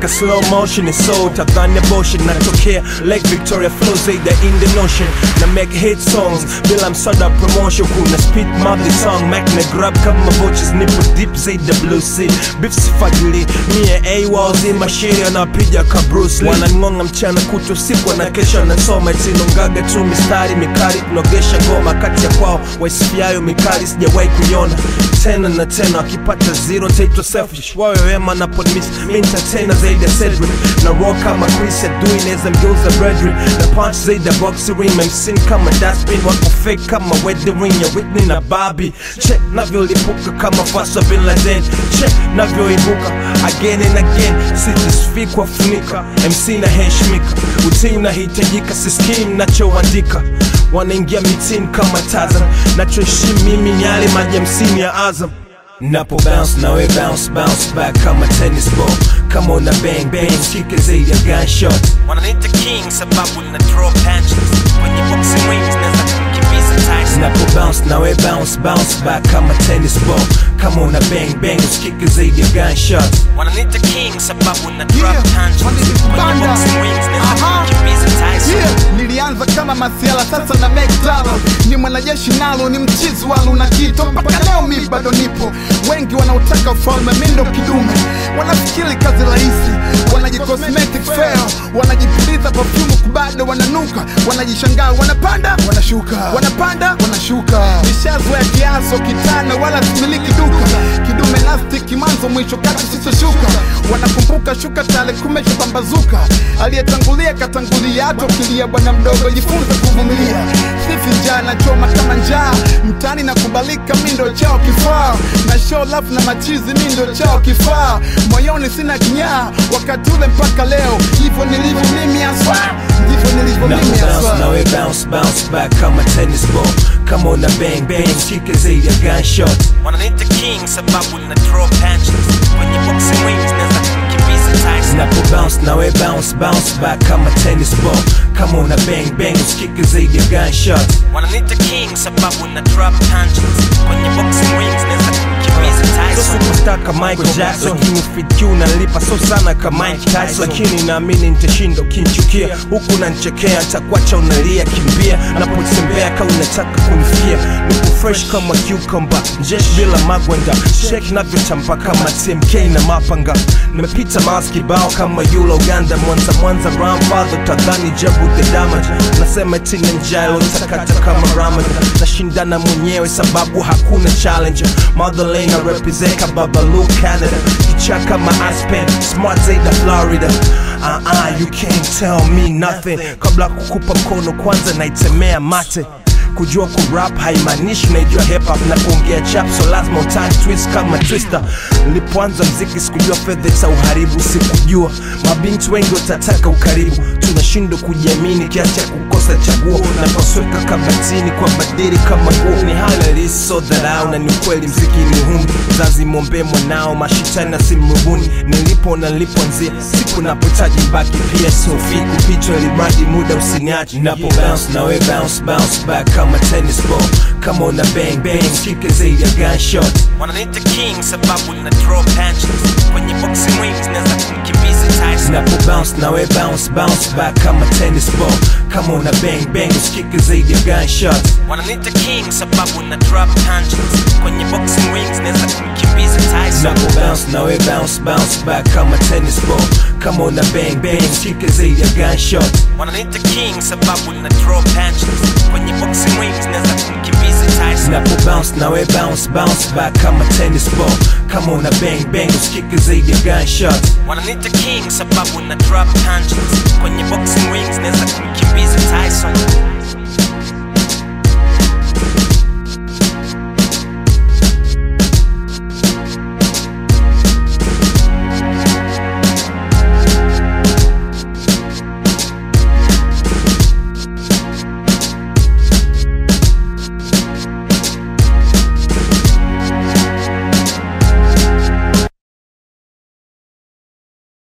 ka slow motion is so tadhani abortion natokea Lake Victoria flow zaidi ya Indian Ocean na make hit songs bila msada promotion kuna speed mother song Mac na grab kama voices nipo deep zaidi ya blue sea beef sifagili mie AWOLs mashiri anapiga ka Bruce Lee wanangonga mchana kuto siku na kesha nasoma itinongaga tu mistari mikali kunogesha ngoma kati ya kwao waisifiayo mikali sijawahi kuiona tena na tena akipata zero taitwa selfish wawe wema na podmis entertainer zaidi ya Cedric na raw kama Chris adui neza mgeuza Bredrick na punch zaidi ya boxing ring memsin kama dustbin wako fake kama wedding ring ya Whitney na Barbie check navyolipuka kama Fasa Bin Laden check navyoibuka again and again sijisifii kuwafunika MC na heshimika utii unahitajika siskii mnachoandika wanaingia mitini kama Tarzan nachoheshimu mimi ni yale maji hamsini ya Azam Napo bounce nawe bounce bounce back kama tennis ball kama una bang bang shike zaidi ya gunshot wananiita king sababu na draw punches kwenye boxing rings naweza kumkimbiza Tyson Napo bounce nawe bounce bounce back kama tennis ball kama una bang bang shike zaidi ya gunshot wananiita king sababu na drop Yeah, punches kwenye wananipanda. boxing rings naweza Aha. kumkimbiza Tyson Yeah, nilianza kama masiala sasa na make dollar. ni mwanajeshi nalo ni mchizi walu na kito mpaka leo mi bado nipo wengi wanaotaka ufalme mindo kidume wanafikiri kazi rahisi wanajicosmetic fair wanajipuliza perfume kubado wananuka wanajishangaa wanapanda wanashuka wanapanda wanashuka nishazoea kiaso kitana wala similiki duka kidume nastiki mwanzo mwisho kati sisoshuka wanakumbuka shuka tale kumeshapambazuka aliyetangulia katangulia hata ukilia bwana mdogo jifunze kuvumilia sifi njaa na choma kama njaa mtani na kubalika mindo chao kifaa na show love na machizi mindo chao kifaa moyoni sina kinyaa wakati ule mpaka leo hivyo nilivyo mimi aswa ndivyo nilivyo Napo mimi bounce aswa nawe bounce bounce back kama tennis ball kama una bang bang shike zaidi ya gunshot wananiita king sababu na draw punches kwenye boxing rings naweza kumkimbiza Tyson Napo bounce nawe bounce bounce back kama tennis ball kama una bang bang shike zaidi ya gunshot wananiita king sababu na drop punches kwenye boxing rings naweza kumkimbiza So Tyson superstar kama Michael Jackson lakini fit Q nalipa so sana kama Mike Tyson lakini naamini nitashinda ukinchukia huku nanchekea takwacha unalia kimbia napotembea kama unataka kunifia nipo fresh kama cucumber jesh bila magwanda shake navyotamba kama TMK na mapanga nimepita mas kibao kama yula Uganda Mwanza Mwanza grandfather tadhani jabu the damage nasema tina njalo takata kama Ramadan nashindana mwenyewe sababu hakuna challenge motherland na represent ka Babalu Canada kichaka kama Aspen smart zaidi ya Florida uh -uh, you can't tell me nothing kabla kukupa mkono kwanza naitemea mate kujua kurap haimaanishi naijua hip hop na kuongea chap so lazima utani twist kama twister nilipoanza mziki sikujua fedha za uharibu sikujua mabinti wengi watataka ukaribu tunashindwa kujiamini kiasi cha kukosa chaguo na pasweka kabatini kwa badiri kama nguo ni hali halisi so dharau na ni ukweli mziki ni huni mzazi mwombee mwanao mashitani na simrubuni nilipo na nilipoanzia siku napotaji mbaki pia sofi kupitwa ilimradi muda usiniache napo bounce nawe bounce bounce back kama tennis ball kama una bang bang shike zaidi ya gunshot wananiita king sababu na draw punches kwenye boxing rings naweza kumkimbiza Tyson Napo bounce nawe bounce bounce back kama tennis ball kama una bang bang shike zaidi ya gunshot wananiita king sababu na drop punches kwenye boxing rings naweza kumkimbiza Tyson Napo bounce nawe bounce bounce back kama tennis ball kama una bang bang shike zaidi ya gunshot wananiita king sababu na draw punches kwenye boxing rings naweza kumkimbiza Tyson Napo bounce nawe bounce bounce back kama tennis ball kama una bang bang shike zaidi ya gunshot wananiita king sababu na drop punches kwenye boxing rings naweza kumkimbiza Tyson